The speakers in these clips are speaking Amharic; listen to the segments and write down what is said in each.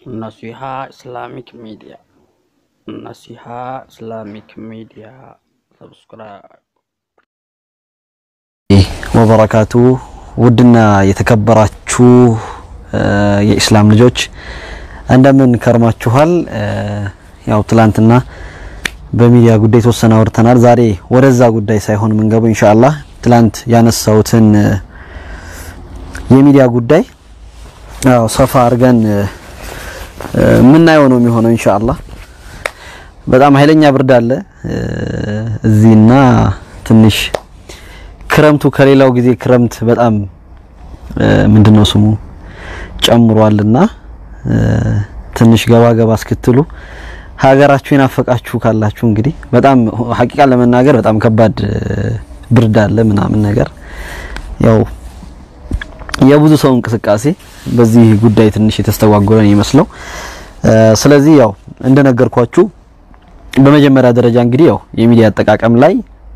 Naseeha Islamic media Naseeha Islamic media ሰብስክራይብ ወበረካቱ ውድና የተከበራችሁ የኢስላም ልጆች እንደምን ከርማችኋል? ያው ትላንትና በሚዲያ ጉዳይ የተወሰነ አውርተናል። ዛሬ ወደዛ ጉዳይ ሳይሆን የምንገባው ኢንሻአላህ ትላንት ያነሳሁትን የሚዲያ ጉዳይ ያው ሰፋ አድርገን የምናየው ነው የሚሆነው ኢንሻአላህ። በጣም ኃይለኛ ብርድ አለ እዚህና ትንሽ ክረምቱ ከሌላው ጊዜ ክረምት በጣም ምንድነው ስሙ ጨምሯልና ትንሽ ገባ ገባ እስክትሉ ሀገራችሁ የናፈቃችሁ ካላችሁ እንግዲህ በጣም ሀቂቃ ለመናገር በጣም ከባድ ብርድ አለ ምናምን ነገር ያው የብዙ ሰው እንቅስቃሴ በዚህ ጉዳይ ትንሽ የተስተጓጎለ ነው ይመስለው። ስለዚህ ያው እንደነገርኳችሁ በመጀመሪያ ደረጃ እንግዲህ ያው የሚዲያ አጠቃቀም ላይ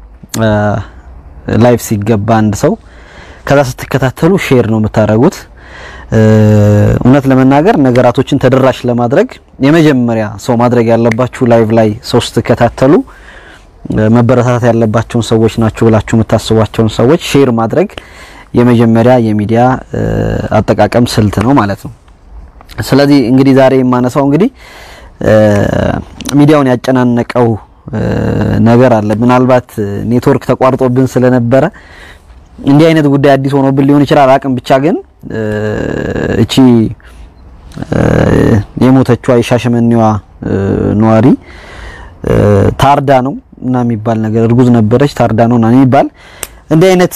ላይቭ ሲገባ አንድ ሰው ከዛ ስትከታተሉ ሼር ነው የምታደርጉት። እውነት ለመናገር ነገራቶችን ተደራሽ ለማድረግ የመጀመሪያ ሰው ማድረግ ያለባችሁ ላይቭ ላይ ሰው ስትከታተሉ መበረታታት ያለባቸውን ሰዎች ናቸው ብላችሁ የምታስቧቸውን ሰዎች ሼር ማድረግ የመጀመሪያ የሚዲያ አጠቃቀም ስልት ነው ማለት ነው። ስለዚህ እንግዲህ ዛሬ የማነሳው እንግዲህ ሚዲያውን ያጨናነቀው ነገር አለ። ምናልባት ኔትወርክ ተቋርጦብን ስለነበረ እንዲህ አይነት ጉዳይ አዲስ ሆኖብን ሊሆን ይችላል። አቅም ብቻ ግን እቺ የሞተችዋ የሻሸመኔዋ ነዋሪ ታርዳ ነው እና የሚባል ነገር እርጉዝ ነበረች ታርዳ ነው እና የሚባል እንዲህ አይነት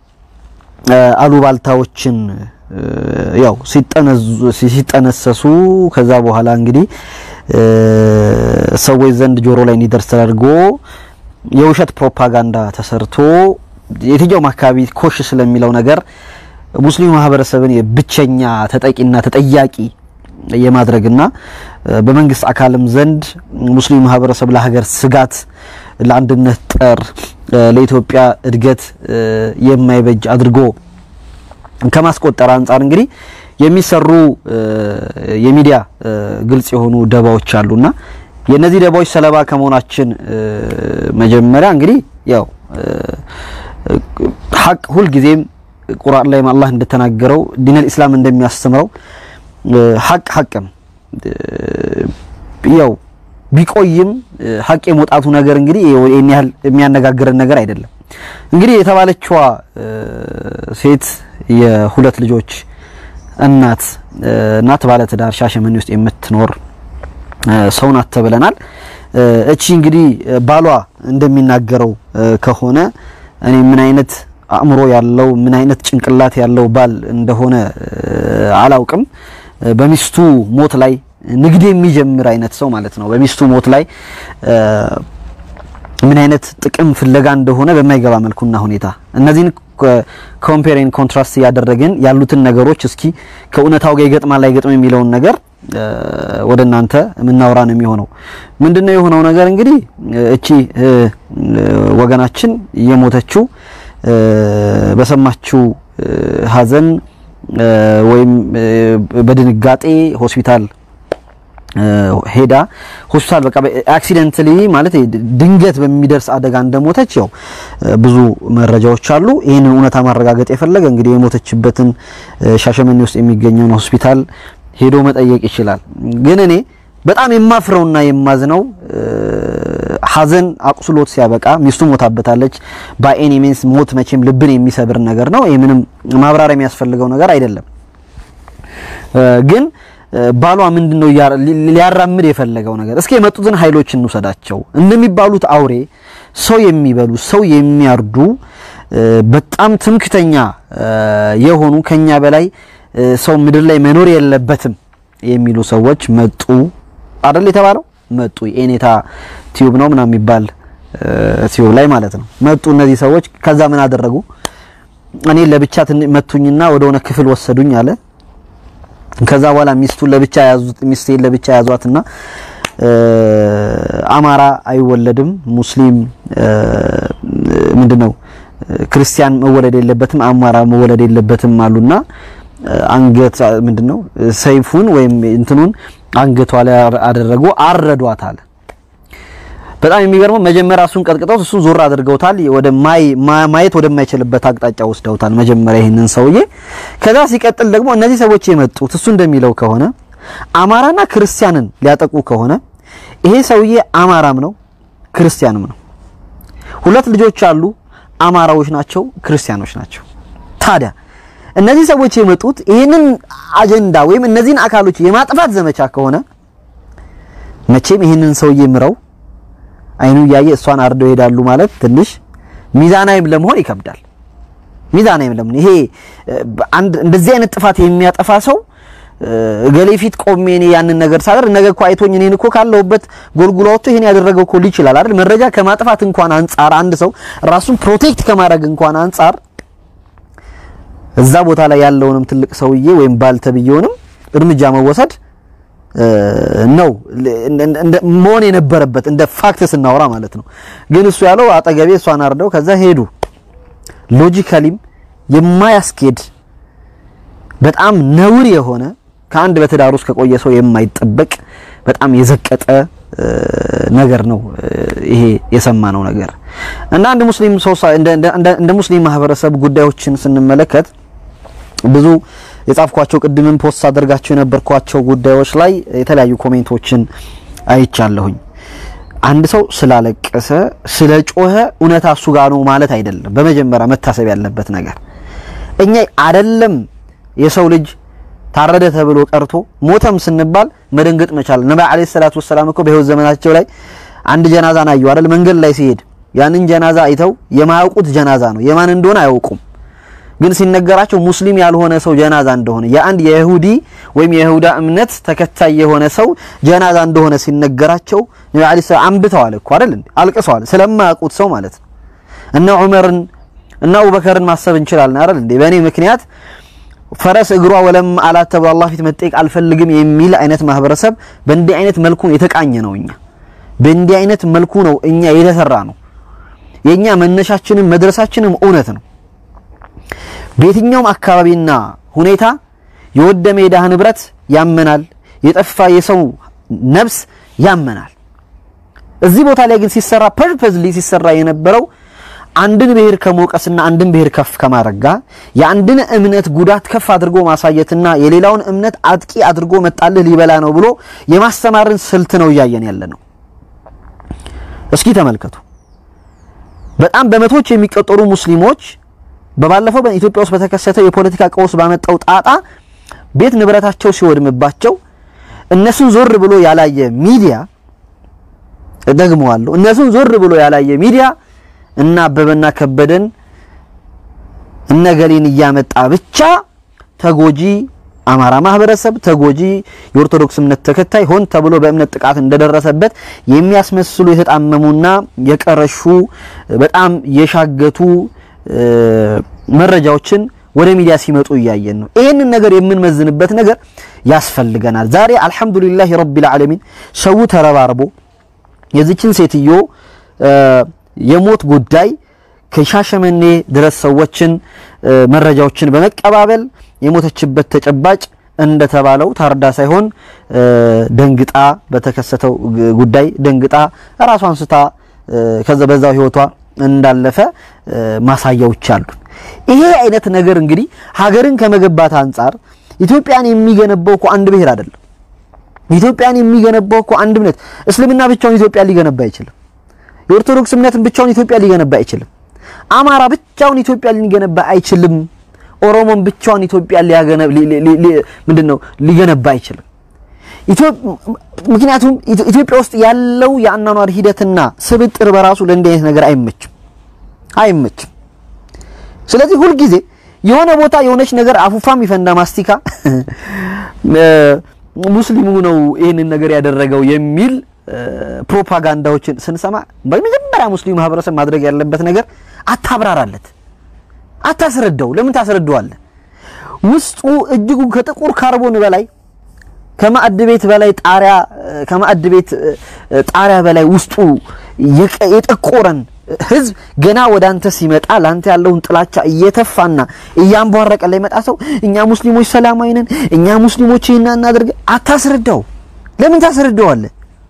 አሉባልታዎችን ያው ሲጠነሰሱ ከዛ በኋላ እንግዲህ ሰዎች ዘንድ ጆሮ ላይ እንዲደርስ ተደርጎ የውሸት ፕሮፓጋንዳ ተሰርቶ የትኛውም አካባቢ ኮሽ ስለሚለው ነገር ሙስሊሙ ማህበረሰብን የብቸኛ ተጠቂና ተጠያቂ የማድረግና በመንግስት አካልም ዘንድ ሙስሊሙ ማህበረሰብ ለሀገር ስጋት፣ ለአንድነት ጠር፣ ለኢትዮጵያ እድገት የማይበጅ አድርጎ ከማስቆጠር አንጻር እንግዲህ የሚሰሩ የሚዲያ ግልጽ የሆኑ ደባዎች አሉና የነዚህ ደባዎች ሰለባ ከመሆናችን መጀመሪያ እንግዲህ ያው ሀቅ ሁልጊዜም ቁርአን ላይ አላህ እንደተናገረው ዲነል ኢስላም እንደሚያስተምረው ሀቅ ሀቅ ነው። ያው ቢቆይም ሀቅ የመውጣቱ ነገር እንግዲህ ይሄን ያህል የሚያነጋግረን ነገር አይደለም። እንግዲህ የተባለችዋ ሴት የሁለት ልጆች እናት እናት ባለትዳር ሻሸመኔ ውስጥ የምትኖር ሰው ናት ተብለናል። እቺ እንግዲህ ባሏ እንደሚናገረው ከሆነ እኔ ምን አይነት አእምሮ ያለው ምን አይነት ጭንቅላት ያለው ባል እንደሆነ አላውቅም። በሚስቱ ሞት ላይ ንግድ የሚጀምር አይነት ሰው ማለት ነው። በሚስቱ ሞት ላይ ምን አይነት ጥቅም ፍለጋ እንደሆነ በማይገባ መልኩና ሁኔታ እነዚህን ኮምፔሪን ኮንትራስት እያደረግን ያሉትን ነገሮች እስኪ ከእውነታው ጋር ይገጥማል አይገጥም የሚለውን ነገር ወደ እናንተ የምናወራ ነው የሚሆነው። ምንድነው የሆነው ነገር እንግዲህ እቺ ወገናችን የሞተችው በሰማችው ሐዘን ወይም በድንጋጤ ሆስፒታል ሄዳ ሆስፒታል በቃ አክሲደንትሊ ማለት ድንገት በሚደርስ አደጋ እንደሞተች ያው ብዙ መረጃዎች አሉ። ይህንን እውነታ ማረጋገጥ የፈለገ እንግዲህ የሞተችበትን ሻሸመኔ ውስጥ የሚገኘውን ሆስፒታል ሄዶ መጠየቅ ይችላል። ግን እኔ በጣም የማፍረውና የማዝነው ሐዘን አቁስሎት ሲያበቃ ሚስቱ ሞታበታለች። ባኤኒ ሚንስ ሞት መቼም ልብን የሚሰብር ነገር ነው። ይህ ምንም ማብራሪያ የሚያስፈልገው ነገር አይደለም። ግን ባሏ ምንድነው ሊያራምድ የፈለገው ነገር? እስኪ የመጡትን ኃይሎች እንውሰዳቸው። እንደሚባሉት አውሬ ሰው የሚበሉ ሰው የሚያርዱ በጣም ትምክተኛ የሆኑ ከኛ በላይ ሰው ምድር ላይ መኖር የለበትም የሚሉ ሰዎች መጡ አይደል የተባለው? መጡ የኔታ ቲዩብ ነው ምናምን የሚባል ቲዩብ ላይ ማለት ነው። መጡ እነዚህ ሰዎች። ከዛ ምን አደረጉ? እኔ ለብቻ መቱኝና ወደ ሆነ ክፍል ወሰዱኝ አለ። ከዛ በኋላ ሚስቱን ለብቻ ያዙት፣ ሚስቴን ለብቻ ያዟትና አማራ አይወለድም ሙስሊም ምንድነው ክርስቲያን መወለድ የለበትም አማራ መወለድ የለበትም አሉና አንገት ምንድነው ሰይፉን ወይም እንትኑን አንገቷ ላይ አደረጉ፣ አረዷት አለ። በጣም የሚገርመው መጀመሪያ እሱን ቀጥቅጠው እሱን ዞር አድርገውታል። ወደ ማየት ወደማይችልበት አቅጣጫ ወስደውታል መጀመሪያ ይህንን ሰውዬ። ከዛ ሲቀጥል ደግሞ እነዚህ ሰዎች የመጡት እሱ እንደሚለው ከሆነ አማራና ክርስቲያንን ሊያጠቁ ከሆነ ይሄ ሰውዬ አማራም ነው ክርስቲያንም ነው። ሁለት ልጆች አሉ፣ አማራዎች ናቸው፣ ክርስቲያኖች ናቸው። ታዲያ እነዚህ ሰዎች የመጡት ይህንን አጀንዳ ወይም እነዚህን አካሎች የማጥፋት ዘመቻ ከሆነ መቼም ይህንን ሰውዬ ምረው አይኑ እያየ እሷን አርደው ይሄዳሉ ማለት ትንሽ ሚዛናዊም ለመሆን ይከብዳል። ሚዛናዊም ለመሆን ይሄ አንድ እንደዚህ አይነት ጥፋት የሚያጠፋ ሰው እገሌ ፊት ቆሜ እኔ ያንን ነገር ሳደርግ ነገ እኮ አይቶኝ እኔን እኮ ካለሁበት ጎልጉሎ ወጥቶ ይሄን ያደረገው እኮ ሊል ይችላል አይደል? መረጃ ከማጥፋት እንኳን አንጻር አንድ ሰው ራሱን ፕሮቴክት ከማድረግ እንኳን አንጻር እዛ ቦታ ላይ ያለውንም ትልቅ ሰውዬ ወይም ባልተብየውንም እርምጃ መወሰድ ነው መሆን የነበረበት እንደ ፋክት ስናወራ ማለት ነው። ግን እሱ ያለው አጠገቤ እሷን አርደው ከዛ ሄዱ። ሎጂካሊም የማያስኬድ በጣም ነውር የሆነ ከአንድ በትዳር ውስጥ ከቆየ ሰው የማይጠበቅ በጣም የዘቀጠ ነገር ነው ይሄ የሰማነው ነገር እና እንደ ሙስሊም ሰው እንደ ሙስሊም ማህበረሰብ ጉዳዮችን ስንመለከት ብዙ የጻፍኳቸው ቅድምም ፖስት አደርጋቸው የነበርኳቸው ጉዳዮች ላይ የተለያዩ ኮሜንቶችን አይቻለሁኝ። አንድ ሰው ስላለቀሰ ስለ ጮኸ እውነታ እሱ ጋር ነው ማለት አይደለም። በመጀመሪያ መታሰብ ያለበት ነገር እኛ አይደለም የሰው ልጅ ታረደ ተብሎ ቀርቶ ሞተም ስንባል መደንገጥ መቻል። ነብዩ አለይሂ ሰላቱ ወሰላም እኮ በህይወት ዘመናቸው ላይ አንድ ጀናዛን አዩ አይደል? መንገድ ላይ ሲሄድ ያንን ጀናዛ አይተው የማያውቁት ጀናዛ ነው፣ የማን እንደሆነ አያውቁም። ግን ሲነገራቸው ሙስሊም ያልሆነ ሰው ጀናዛ እንደሆነ የአንድ የይሁዲ ወይም የይሁዳ እምነት ተከታይ የሆነ ሰው ጀናዛ እንደሆነ ሲነገራቸው ነብዩ አለይሂ ሰላም አንብተዋል እኮ አይደል? አልቅሰዋል፣ ስለማያውቁት ሰው ማለት ነው። እነ ዑመርን እና አቡበከርን ማሰብ እንችላለን አይደል እንዴ? በእኔ ምክንያት ፈረስ እግሯ ወለም አላት ተብሎ አላህ ፊት መጠየቅ አልፈልግም የሚል አይነት ማህበረሰብ በእንዲህ አይነት መልኩ የተቃኘ ነው። እኛ በእንዲህ አይነት መልኩ ነው እኛ የተሰራ ነው። የኛ መነሻችንም መድረሳችንም እውነት ነው። በየትኛውም አካባቢና ሁኔታ የወደመ የድሃ ንብረት ያመናል፣ የጠፋ የሰው ነፍስ ያመናል። እዚህ ቦታ ላይ ግን ሲሰራ ፐርፐዝሊ ሲሰራ የነበረው አንድን ብሔር ከመውቀስና አንድን ብሔር ከፍ ከማድረግ ጋር የአንድን እምነት ጉዳት ከፍ አድርጎ ማሳየትና የሌላውን እምነት አጥቂ አድርጎ መጣልህ ሊበላ ነው ብሎ የማስተማርን ስልት ነው እያየን ያለ ነው። እስኪ ተመልከቱ። በጣም በመቶዎች የሚቆጠሩ ሙስሊሞች በባለፈው በኢትዮጵያ ውስጥ በተከሰተው የፖለቲካ ቀውስ ባመጣው ጣጣ ቤት ንብረታቸው ሲወድምባቸው እነሱን ዞር ብሎ ያላየ ሚዲያ ደግመዋለሁ፣ እነሱን ዞር ብሎ ያላየ ሚዲያ እና አበበና ከበደን እነገሌን እያመጣ ብቻ ተጎጂ አማራ ማህበረሰብ ተጎጂ የኦርቶዶክስ እምነት ተከታይ ሆን ተብሎ በእምነት ጥቃት እንደደረሰበት የሚያስመስሉ የተጣመሙና የቀረሹ በጣም የሻገቱ መረጃዎችን ወደ ሚዲያ ሲመጡ እያየን ነው። ይህንን ነገር የምንመዝንበት ነገር ያስፈልገናል። ዛሬ አልሐምዱሊላህ ረቢል ዓለሚን ሰው ተረባርቦ የዚችን ሴትዮ የሞት ጉዳይ ከሻሸመኔ ድረስ ሰዎችን መረጃዎችን በመቀባበል የሞተችበት ተጨባጭ እንደተባለው ታርዳ ሳይሆን ደንግጣ በተከሰተው ጉዳይ ደንግጣ ራሷን ስታ ከዛ በዛው ህይወቷ እንዳለፈ ማሳያዎች አሉ። ይሄ አይነት ነገር እንግዲህ ሀገርን ከመገንባት አንጻር ኢትዮጵያን የሚገነባው እኮ አንድ ብሔር አይደለም። ኢትዮጵያን የሚገነባው እኮ አንድ እምነት። እስልምና ብቻውን ኢትዮጵያ ሊገነባ አይችልም። የኦርቶዶክስ እምነትን ብቻውን ኢትዮጵያ ሊገነባ አይችልም። አማራ ብቻውን ኢትዮጵያ ሊገነባ አይችልም። ኦሮሞን ብቻውን ኢትዮጵያ ምንድነው ሊገነባ አይችልም። ምክንያቱም ኢትዮጵያ ውስጥ ያለው የአኗኗር ሂደትና ስብጥር በራሱ ለእንዲህ አይነት ነገር አይመችም አይመችም። ስለዚህ ሁልጊዜ የሆነ ቦታ የሆነች ነገር አፉፋም ይፈንዳ ማስቲካ ሙስሊሙ ነው ይህንን ነገር ያደረገው የሚል ፕሮፓጋንዳዎችን ስንሰማ በመጀመሪያ ሙስሊም ማህበረሰብ ማድረግ ያለበት ነገር አታብራራለት፣ አታስረዳው። ለምን ታስረዳዋለህ? ውስጡ እጅጉ ከጥቁር ካርቦን በላይ ከማዕድ ቤት በላይ ጣሪያ ከማዕድ ቤት ጣሪያ በላይ ውስጡ የጠቆረን ህዝብ ገና ወደ አንተ ሲመጣ ላንተ ያለውን ጥላቻ እየተፋና እያንቧረቀ ላይ መጣ ሰው እኛ ሙስሊሞች ሰላማዊ ነን፣ እኛ ሙስሊሞች ይህን እናድርግ፣ አታስረዳው ለምን ታስረዳዋለህ?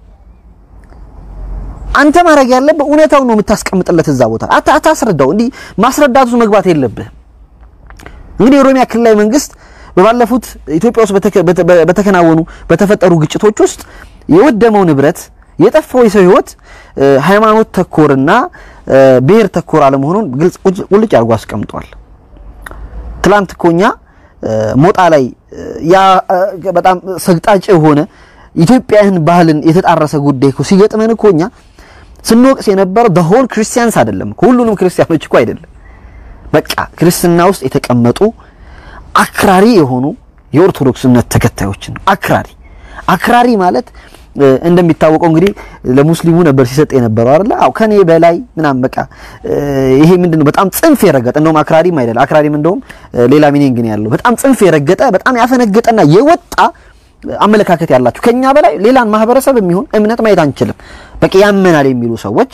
አንተ ማድረግ ያለብህ እውነታውን ነው የምታስቀምጥለት እዛ ቦታ አታ አታስረዳው። እንዲህ ማስረዳቱ መግባት የለብህም። እንግዲህ የኦሮሚያ ክልላዊ መንግስት በባለፉት ኢትዮጵያ ውስጥ በተከናወኑ በተፈጠሩ ግጭቶች ውስጥ የወደመው ንብረት የጠፋው የሰው ህይወት ሃይማኖት ተኮርና ብሔር ተኮር አለመሆኑን ግልጽ ቁልጭ አድርጎ አስቀምጧል። ትላንት እኮ እኛ ሞጣ ላይ ያ በጣም ሰግጣጭ የሆነ ኢትዮጵያን ባህልን የተጣረሰ ጉዳይ እኮ ሲገጥመን እኮ እኛ ስንወቅስ የነበረው the whole ክርስቲያንስ አይደለም ሁሉንም ክርስቲያኖች እኮ አይደለም። በቃ ክርስትና ውስጥ የተቀመጡ አክራሪ የሆኑ የኦርቶዶክስ እምነት ተከታዮችን አክራሪ አክራሪ ማለት እንደሚታወቀው እንግዲህ ለሙስሊሙ ነበር ሲሰጥ የነበረው አይደለ? አው ከኔ በላይ ምናምን በቃ ይሄ ምንድነው በጣም ጽንፍ የረገጠ እንደውም አክራሪም አይደል አክራሪም እንደውም ሌላ ሚኒንግ ነው ያለው። በጣም ጽንፍ የረገጠ በጣም ያፈነገጠና የወጣ አመለካከት ያላችሁ ከኛ በላይ ሌላን ማህበረሰብ የሚሆን እምነት ማየት አንችልም፣ በቃ ያመናል የሚሉ ሰዎች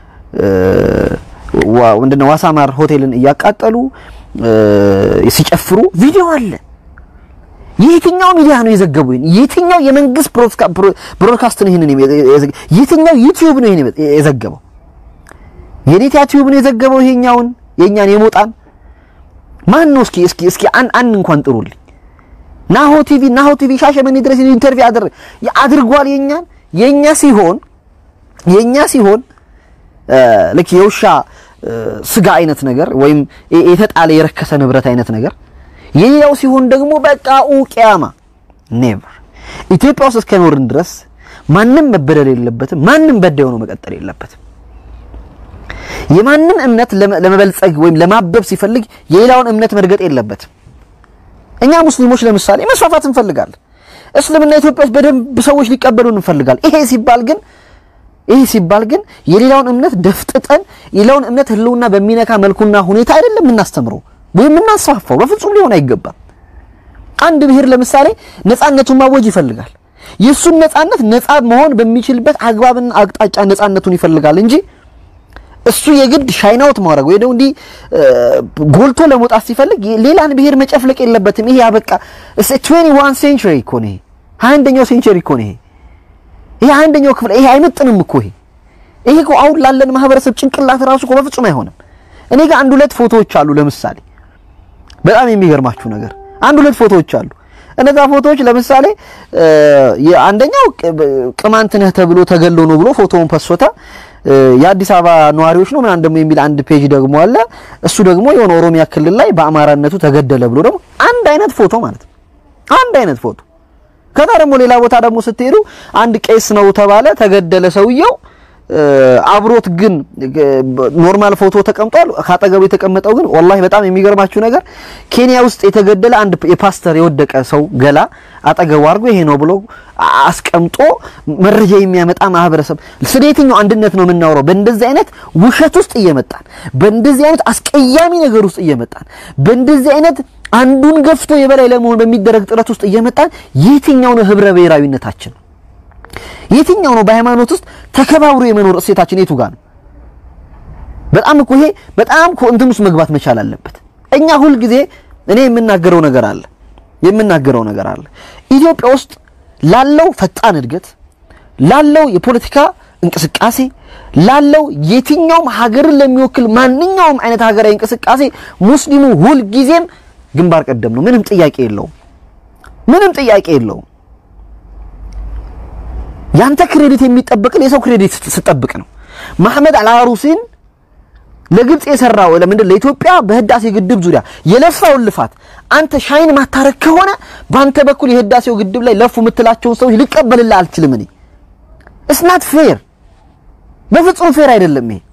ምንድነው ዋሳማር ሆቴልን እያቃጠሉ ሲጨፍሩ ቪዲዮ አለ። የትኛው ሚዲያ ነው የዘገበው? የትኛው የመንግስት ብሮድካስት ነው ይሄንን የትኛው ዩቲዩብ ነው ይሄን የዘገበው? የኔታ ዩቲዩብ ነው የዘገበው ይሄኛውን የኛን የሞጣን ማን ነው? እስኪ እስኪ እስኪ አን አን እንኳን ጥሩልኝ። ናሆ ቲቪ ናሆ ቲቪ ሻሸመኔ ድረስ ኢንተርቪው አድርግ አድርጓል። የኛን የኛ ሲሆን የኛ ሲሆን ልክ የውሻ ስጋ አይነት ነገር ወይም የተጣለ የረከሰ ንብረት አይነት ነገር የሌላው ሲሆን ደግሞ በቃ ኡቂያማ ኔቨር ኢትዮጵያ ውስጥ እስከኖርን ድረስ ማንም መበደል የለበትም። ማንም በዳይ ሆኖ መቀጠል የለበትም። የማንም እምነት ለመበልጸግ ወይም ለማበብ ሲፈልግ የሌላውን እምነት መርገጥ የለበትም። እኛ ሙስሊሞች ለምሳሌ መስፋፋት እንፈልጋለን። እስልምና ኢትዮጵያ ውስጥ በደንብ ሰዎች ሊቀበሉን እንፈልጋለን። ይሄ ሲባል ግን ይሄ ሲባል ግን የሌላውን እምነት ደፍጥጠን የሌላውን እምነት ህልውና በሚነካ መልኩና ሁኔታ አይደለም የምናስተምረው ወይም የምናስፋፋው። በፍጹም ሊሆን አይገባም። አንድ ብሔር ለምሳሌ ነፃነቱን ማወጅ ይፈልጋል። የእሱን ነፃነት ነፃ መሆን በሚችልበት አግባብና አቅጣጫ ነፃነቱን ይፈልጋል እንጂ እሱ የግድ ሻይናውት ማድረግ ወይ ደግሞ እንዲህ ጎልቶ ለመውጣት ሲፈልግ ሌላን ብሔር መጨፍለቅ የለበትም። ይሄ ያበቃ እስ 21 ሴንቸሪ እኮ ነው። ይሄ 21ኛው ሴንቸሪ እኮ ነው። ይሄ ይሄ አንደኛው ክፍል ይሄ አይመጥንም እኮ ይሄ ይሄ እኮ አሁን ላለን ማህበረሰብ ጭንቅላት ራሱ እኮ በፍጹም አይሆንም። እኔ ጋር አንድ ሁለት ፎቶዎች አሉ። ለምሳሌ በጣም የሚገርማችሁ ነገር አንድ ሁለት ፎቶዎች አሉ። እነዛ ፎቶዎች ለምሳሌ አንደኛው ቅማንት ነህ ተብሎ ተገሎ ነው ብሎ ፎቶውን ፐሶታ የአዲስ አበባ ነዋሪዎች ነው ምናምን ደግሞ የሚል አንድ ፔጅ ደግሞ አለ። እሱ ደግሞ የሆነ ኦሮሚያ ክልል ላይ በአማራነቱ ተገደለ ብሎ ደግሞ አንድ አይነት ፎቶ ማለት ነው። አንድ አይነት ፎቶ ከዛ ደግሞ ሌላ ቦታ ደግሞ ስትሄዱ አንድ ቄስ ነው ተባለ፣ ተገደለ ሰውየው። አብሮት ግን ኖርማል ፎቶ ተቀምጧል። ካጠገቡ የተቀመጠው ግን ወላሂ በጣም የሚገርማችሁ ነገር ኬንያ ውስጥ የተገደለ አንድ የፓስተር የወደቀ ሰው ገላ አጠገቡ አድርጎ ይሄ ነው ብሎ አስቀምጦ መረጃ የሚያመጣ ማህበረሰብ። ስለ የትኛው አንድነት ነው የምናወራው? በእንደዚህ አይነት ውሸት ውስጥ እየመጣን በእንደዚህ አይነት አስቀያሚ ነገር ውስጥ እየመጣን በእንደዚህ አይነት አንዱን ገፍቶ የበላይ ለመሆን በሚደረግ ጥረት ውስጥ እየመጣን የትኛው ነው ህብረ ብሔራዊነታችን? የትኛው ነው በሃይማኖት ውስጥ ተከባብሮ የመኖር እሴታችን የቱ ጋር ነው? በጣም እኮ ይሄ በጣም እኮ እንትን ውስጥ መግባት መቻል አለበት። እኛ ሁልጊዜ እኔ የምናገረው ነገር አለ የምናገረው ነገር አለ ኢትዮጵያ ውስጥ ላለው ፈጣን እድገት ላለው የፖለቲካ እንቅስቃሴ ላለው የትኛውም ሀገርን ለሚወክል ማንኛውም አይነት ሀገራዊ እንቅስቃሴ ሙስሊሙ ሁልጊዜም ግንባር ቀደም ነው። ምንም ጥያቄ የለውም። ምንም ጥያቄ የለውም። ያንተ ክሬዲት የሚጠበቅን የሰው ክሬዲት ስጠብቅ ነው። መሐመድ አልአሩሲን ለግብጽ የሰራው ለምንድን ለኢትዮጵያ በህዳሴ ግድብ ዙሪያ የለፋውን ልፋት አንተ ሻይን ማታረክ ከሆነ በአንተ በኩል የህዳሴው ግድብ ላይ ለፉ የምትላቸውን ሰዎች ልቀበልልህ አልችልም። እኔ እስናት ፌር በፍጹም ፌር አይደለም ይሄ።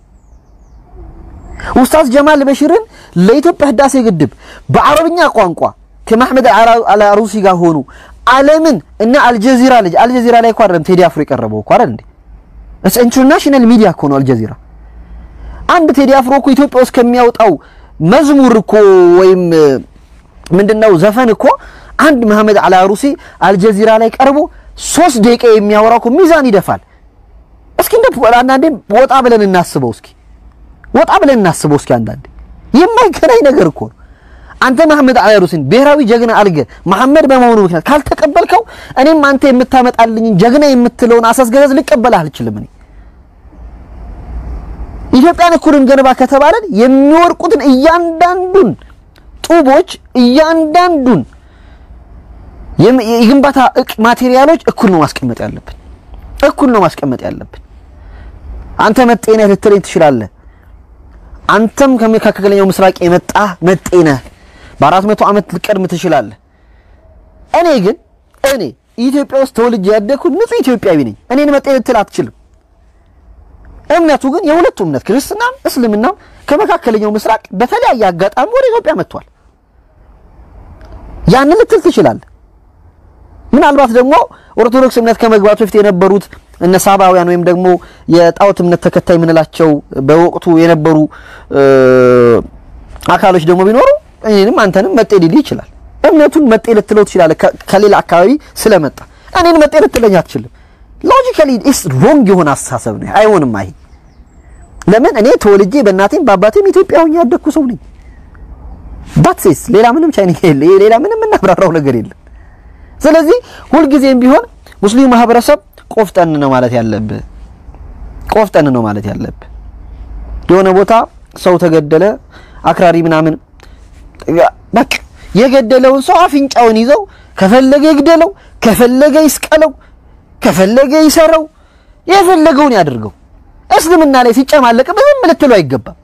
ኡስታዝ ጀማል በሽርን ለኢትዮጵያ ህዳሴ ግድብ በአረብኛ ቋንቋ ከመሐመድ አልአሩሲ ጋር ሆኑ ዓለምን እና አልጀዚራ ልጅ አልጀዚራ ላይ እኮ አይደለም ቴዲ አፍሮ የቀረበው እኮ አይደል እንዴ? እስ ኢንተርናሽናል ሚዲያ እኮ ነው አልጀዚራ። አንድ ቴዲ አፍሮ እኮ ኢትዮጵያ ውስጥ ከሚያወጣው መዝሙር እኮ ወይም ምንድነው ዘፈን እኮ አንድ መሐመድ አልአሩሲ አልጀዚራ ላይ ቀርቦ ሶስት ደቂቃ የሚያወራው እኮ ሚዛን ይደፋል። እስኪ እንደ አንዳንዴ ወጣ ብለን እናስበው እስኪ ወጣ ብለን እናስበው እስኪ አንዳንዴ የማይገናኝ ነገር እኮ ነው። አንተ መሐመድ አሊ ሩሲን ብሔራዊ ጀግና አልገ መሐመድ በመሆኑ ምክንያት ካልተቀበልከው እኔም አንተ የምታመጣልኝ ጀግና የምትለውን አሳስገዛዝ ልቀበልህ አልችልም። እኔ ኢትዮጵያን እኩል እንገነባ ከተባለን የሚወርቁትን እያንዳንዱን ጡቦች እያንዳንዱን የግንባታ እቅ ማቴሪያሎች እኩል ነው ማስቀመጥ ያለብን፣ እኩል ነው ማስቀመጥ ያለብን። አንተ መጤነህ ልትለኝ ትችላለህ። አንተም ከመካከለኛው ምስራቅ የመጣ መጤነህ በአራት መቶ ዓመት ልቀድም ትችላለህ። እኔ ግን እኔ ኢትዮጵያ ውስጥ ተወልጄ ያደግኩት ንጹህ ኢትዮጵያዊ ነኝ። እኔን መጤ ልትል አትችልም። እምነቱ ግን የሁለቱ እምነት ክርስትናም እስልምናም ከመካከለኛው ምስራቅ በተለያየ አጋጣሚ ወደ ኢትዮጵያ መጥቷል። ያንን ልትል ትችላለህ። ምናልባት ደግሞ ኦርቶዶክስ እምነት ከመግባቱ በፊት የነበሩት እነ ሳባውያን ወይም ደግሞ የጣዖት እምነት ተከታይ የምንላቸው በወቅቱ የነበሩ አካሎች ደግሞ ቢኖሩ እኔንም አንተንም መጤ ሊል ይችላል። እምነቱን መጤ ልትለው ትችላለህ፣ ከሌላ አካባቢ ስለመጣ እኔን መጤ ልትለኝ አትችልም። ሎጂካሊ ኢስ ሮንግ የሆነ አስተሳሰብ ነው። አይሆንም። አይ ለምን እኔ ተወልጄ በእናቴም በአባቴም ኢትዮጵያ ሆኜ ያደግኩ ሰው ነኝ። ዳትሴስ ሌላ ምንም ቻይኒንግ የለ፣ ሌላ ምንም እናብራራው ነገር የለም። ስለዚህ ሁልጊዜም ቢሆን ሙስሊም ማህበረሰብ ቆፍጠን ነው ማለት ያለብህ፣ ቆፍጠን ነው ማለት ያለብህ። የሆነ ቦታ ሰው ተገደለ፣ አክራሪ ምናምን በቃ የገደለውን ሰው አፍንጫውን ይዘው ከፈለገ ይግደለው፣ ከፈለገ ይስቀለው፣ ከፈለገ ይሰረው፣ የፈለገውን ያድርገው። እስልምና ላይ ሲጨማለቅ ምንም ልትለው አይገባም።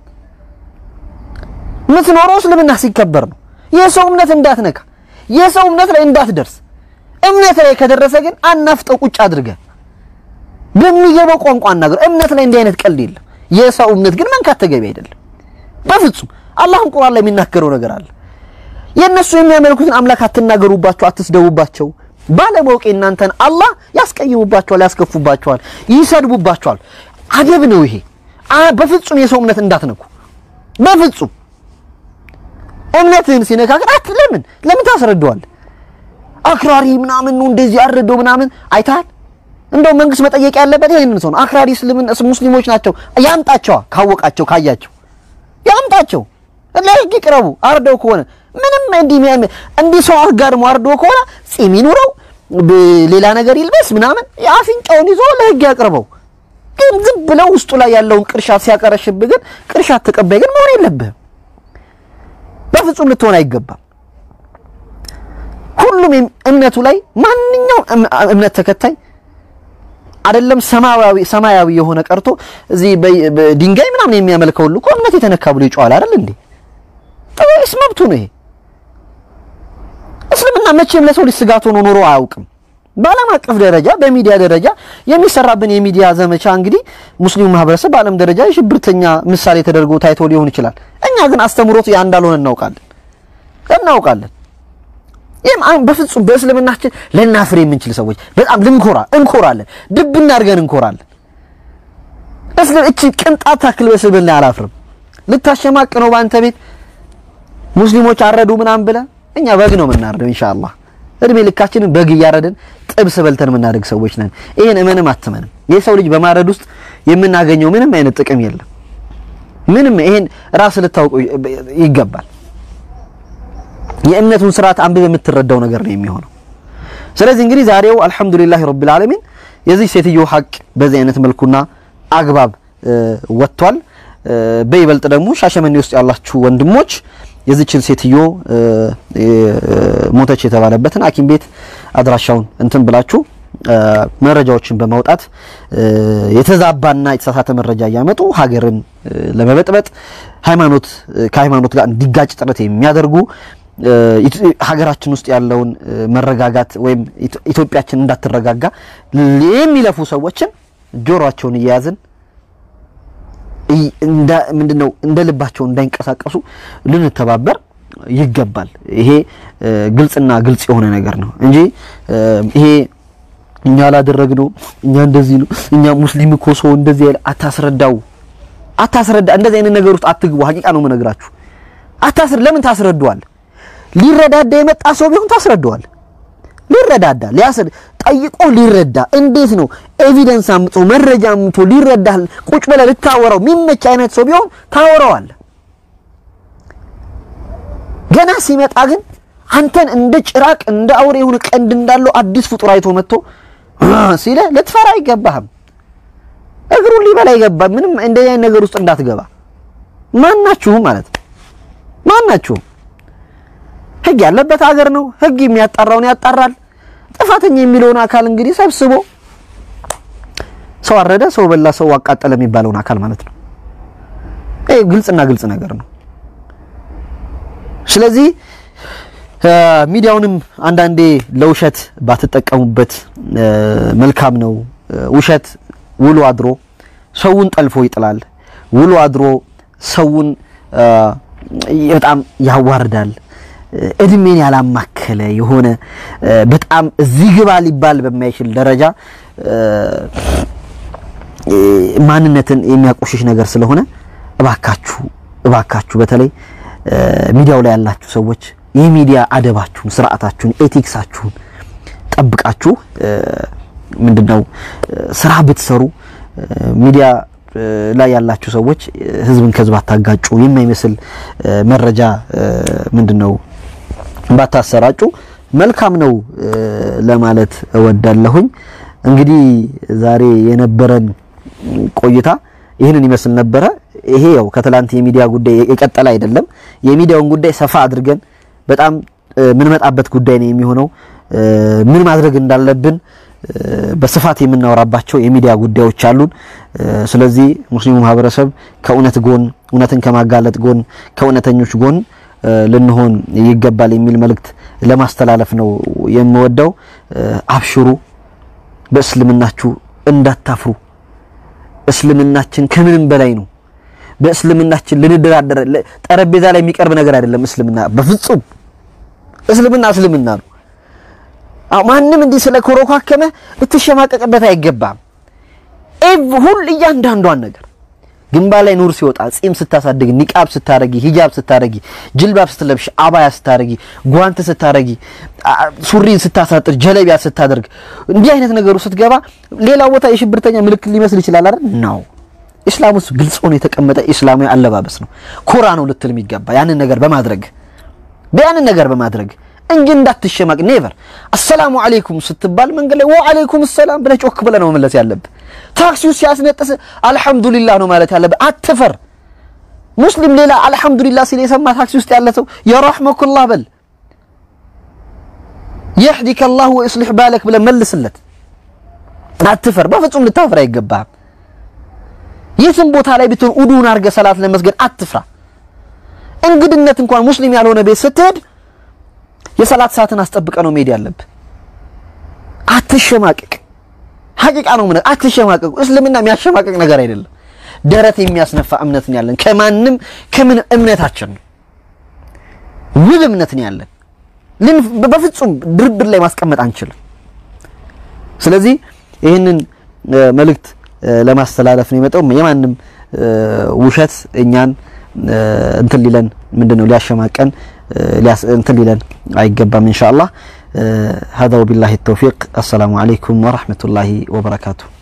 የምትኖረው እስልምና ሲከበር ነው። የሰው እምነት እንዳትነካ፣ የሰው እምነት ላይ እንዳትደርስ። እምነት ላይ ከደረሰ ግን አናፍጠው ቁጭ አድርገህ በሚገባው ቋንቋ አናገር። እምነት ላይ እንዲህ አይነት ቀልድ የለም። የሰው እምነት ግን መንካት ተገቢ አይደለም በፍጹም። አላህም ቁርአን ላይ የሚናገረው ነገር አለ። የእነሱ የሚያመልኩትን አምላክ አትናገሩባቸው፣ አትስደቡባቸው። ባለማወቅ እናንተን አላህ ያስቀይሙባቸዋል፣ ያስከፉባቸዋል፣ ይሰድቡባቸዋል። አደብ ነው ይሄ። በፍጹም የሰው እምነት እንዳትነኩ በፍጹም። እምነትህን ሲነካ ግን አት ለምን ለምን ታስረዳዋለህ? አክራሪ ምናምን ነው እንደዚህ አረደው ምናምን አይተሃል። እንደው መንግስት መጠየቅ ያለበት ይሄንን ሰው ነው። አክራሪ ሙስሊሞች ናቸው ያምጣቸዋ፣ ካወቃቸው ካያቸው ያምጣቸው፣ ለህግ ይቅረቡ። አርደው ከሆነ ምንም እንዲህ እንዲህ ሰው አጋድሞ አርደው ከሆነ ጺም ይኑረው ሌላ ነገር ይልበስ ምናምን አፍንጫውን ይዞ ለህግ ያቅርበው። ግን ዝም ብለው ውስጡ ላይ ያለውን ቅርሻት ሲያቀረሽብህ ግን ቅርሻት ተቀባይ ግን መሆን የለብህም። በፍጹም ልትሆን አይገባም። ሁሉም እምነቱ ላይ ማንኛውም እምነት ተከታይ አይደለም ሰማያዊ ሰማያዊ የሆነ ቀርቶ እዚህ ድንጋይ ምናምን የሚያመልከው ሁሉ እኮ እምነት የተነካ ብሎ ይጮሃል አይደል እንዴ? ጥሩስ መብቱ ነው ይሄ። እስልምና መቼም ለሰው ልጅ ስጋት ሆኖ ኖሮ አያውቅም። በዓለም አቀፍ ደረጃ በሚዲያ ደረጃ የሚሰራብን የሚዲያ ዘመቻ እንግዲህ ሙስሊሙ ማህበረሰብ በዓለም ደረጃ የሽብርተኛ ምሳሌ ተደርጎ ታይቶ ሊሆን ይችላል። እኛ ግን አስተምሮቱ ያ እንዳልሆነ እናውቃለን እናውቃለን። ይህም በፍጹም በእስልምናችን ልናፍር የምንችል ሰዎች በጣም ልንኮራ እንኮራለን፣ ድብና አድርገን እንኮራለን። እስልም እቺ ቅንጣት ታክል በእስልምና አላፍርም። ልታሸማቅ ነው በአንተ ቤት ሙስሊሞች አረዱ ምናምን ብለህ እኛ በግ ነው የምናርደው ኢንሻአላህ እድሜ ልካችንን በግ እያረድን ጥብስ በልተን የምናደግ ሰዎች ነን። ይሄን እመንም አትመንም የሰው ልጅ በማረድ ውስጥ የምናገኘው ምንም አይነት ጥቅም የለም። ምንም ይሄን ራስ ልታውቁ ይገባል። የእምነቱን ስርዓት አንብበህ የምትረዳው ነገር ነው የሚሆነው። ስለዚህ እንግዲህ ዛሬው አልሐምዱሊላህ ረብል ዓለሚን የዚህ ሴትዮ ሀቅ በዚህ አይነት መልኩና አግባብ ወጥቷል። በይበልጥ ደግሞ ሻሸመኔ ውስጥ ያላችሁ ወንድሞች የዚችን ሴትዮ ሞተች የተባለበትን ሐኪም ቤት አድራሻውን እንትን ብላችሁ መረጃዎችን በማውጣት የተዛባና የተሳሳተ መረጃ እያመጡ ሀገርን ለመበጥበጥ ሃይማኖት ከሃይማኖት ጋር እንዲጋጭ ጥረት የሚያደርጉ ሀገራችን ውስጥ ያለውን መረጋጋት ወይም ኢትዮጵያችን እንዳትረጋጋ የሚለፉ ሰዎችን ጆሮአቸውን እየያዝን ምንድነው እንደ ልባቸው እንዳይንቀሳቀሱ ልንተባበር ይገባል። ይሄ ግልጽና ግልጽ የሆነ ነገር ነው እንጂ ይሄ እኛ አላደረግነው እኛ እንደዚህ ነው እኛ ሙስሊም እኮ ሰው እንደዚህ ያለ አታስረዳው፣ አታስረዳ። እንደዚህ አይነት ነገር ውስጥ አትግቡ። ሀቂቃ ነው የምነግራችሁ። አታስረ ለምን ታስረዳዋል? ሊረዳዳ የመጣ ሰው ቢሆን ታስረዳዋል። ሊረዳዳ ሊያስር ጠይቆ ሊረዳ እንዴት ነው ኤቪደንስ አምጦ መረጃ አምጦ ሊረዳ ቁጭ ብለህ ልታወራው የሚመች አይነት ሰው ቢሆን ታወራዋል። ገና ሲመጣ ግን አንተን እንደ ጭራቅ እንደ አውሬ የሆነ ቀንድ እንዳለው አዲስ ፍጡር አይቶ መጥቶ ሲለ ልትፈራ አይገባህም። እግሩን ሊበላ አይገባም። ምንም እንደዚህ አይነት ነገር ውስጥ እንዳትገባ ማናችሁም ማለት ነው። ማናችሁም ህግ ያለበት ሀገር ነው። ህግ የሚያጣራውን ያጣራል። ጥፋተኛ የሚለውን አካል እንግዲህ ሰብስቦ ሰው አረደ፣ ሰው በላ፣ ሰው አቃጠለ የሚባለውን አካል ማለት ነው። ይሄ ግልጽና ግልጽ ነገር ነው። ስለዚህ ሚዲያውንም አንዳንዴ ለውሸት ባትጠቀሙበት መልካም ነው። ውሸት ውሎ አድሮ ሰውን ጠልፎ ይጥላል። ውሎ አድሮ ሰውን በጣም ያዋርዳል። እድሜን ያላማከለ የሆነ በጣም እዚህ ግባ ሊባል በማይችል ደረጃ ማንነትን የሚያቆሽሽ ነገር ስለሆነ እባካችሁ እባካችሁ በተለይ ሚዲያው ላይ ያላችሁ ሰዎች የሚዲያ አደባችሁን፣ ስርዓታችሁን፣ ኤቲክሳችሁን ጠብቃችሁ ምንድነው ስራ ብትሰሩ ሚዲያ ላይ ያላችሁ ሰዎች ህዝብን ከህዝብ አታጋጩ፣ የማይመስል መረጃ ምንድነው ባታሰራጩ መልካም ነው ለማለት እወዳለሁኝ። እንግዲህ ዛሬ የነበረን ቆይታ ይህንን ይመስል ነበረ። ይሄ ያው ከትላንት የሚዲያ ጉዳይ የቀጠለ አይደለም። የሚዲያውን ጉዳይ ሰፋ አድርገን በጣም ምንመጣበት ጉዳይ ነው የሚሆነው። ምን ማድረግ እንዳለብን በስፋት የምናወራባቸው የሚዲያ ጉዳዮች አሉን። ስለዚህ ሙስሊሙ ማህበረሰብ ከእውነት ጎን፣ እውነትን ከማጋለጥ ጎን፣ ከእውነተኞች ጎን ልንሆን ይገባል የሚል መልእክት ለማስተላለፍ ነው የምወደው። አብሽሩ፣ በእስልምናችሁ እንዳታፍሩ። እስልምናችን ከምንም በላይ ነው። በእስልምናችን ልንደራደር ጠረጴዛ ላይ የሚቀርብ ነገር አይደለም። እስልምና በፍጹም እስልምና እስልምና ነው። ማንም እንዲህ ስለ ኮረኳከመ ልትሸማቀቅበት አይገባም። ኤቭ ሁል እያንዳንዷን ነገር ግንባር ላይ ኑር ሲወጣ፣ ጺም ስታሳድግ፣ ኒቃብ ስታረጊ፣ ሂጃብ ስታረጊ፣ ጅልባብ ስትለብሽ፣ አባያ ስታረጊ፣ ጓንት ስታረጊ፣ ሱሪን ስታሳጥር፣ ጀለቢያ ስታደርግ፣ እንዲህ አይነት ነገሩ ስትገባ ሌላ ቦታ የሽብርተኛ ምልክት ሊመስል ይችላል አይደል? ነው ኢስላም ውስጥ ግልጽ ሆኖ የተቀመጠ ኢስላማዊ አለባበስ ነው። ኮራ ነው ልትል የሚገባ ያንን ነገር በማድረግ ያንን ነገር በማድረግ እንጂ እንዳትሸማቅ። ኔቨር አሰላሙ አለይኩም ስትባል መንገድ ላይ ወአለይኩም ሰላም ብለህ ጮክ ብለህ ነው መመለስ ያለብህ። ታክሲው ሲያስነጥስ አልሐምዱሊላህ ነው ማለት ያለብህ። አትፈር። ሙስሊም ሌላ አልሐምዱሊላህ ሲል የሰማ ታክሲ ውስጥ ያለ ሰው የረሕመኩላህ በል፣ የህዲከ አላህ ወይስሊሕ ባለክ ብለህ መልስለት። አትፈር። በፍጹም ልታፈር አይገባህም። የትም ቦታ ላይ ብትሆን ኡዱን አድርገህ ሰላት ለመስገድ አትፍራ። እንግድነት እንኳን ሙስሊም ያልሆነ ቤት ስትሄድ የሰላት ሰዓትን አስጠብቀ ነው መሄድ ያለብህ። አትሸማቀቅ። ሀቂቃ ነው ምን አትሸማቀቁ። እስልምና የሚያሸማቀቅ ነገር አይደለም። ደረት የሚያስነፋ እምነት ነው ያለን። ከማንም ከምን እምነታችን ነው ውብ እምነት ነው ያለን። በፍጹም ድርድር ላይ ማስቀመጥ አንችልም። ስለዚህ ይህንን መልእክት ለማስተላለፍ ነው የመጣው። የማንም ውሸት እኛን እንትን ሊለን ምንድነው ሊያሸማቀን እንትን ሊለን አይገባም። ኢንሻአላህ هذا وبالله التوفيق السلام عليكم ورحمة الله وبركاته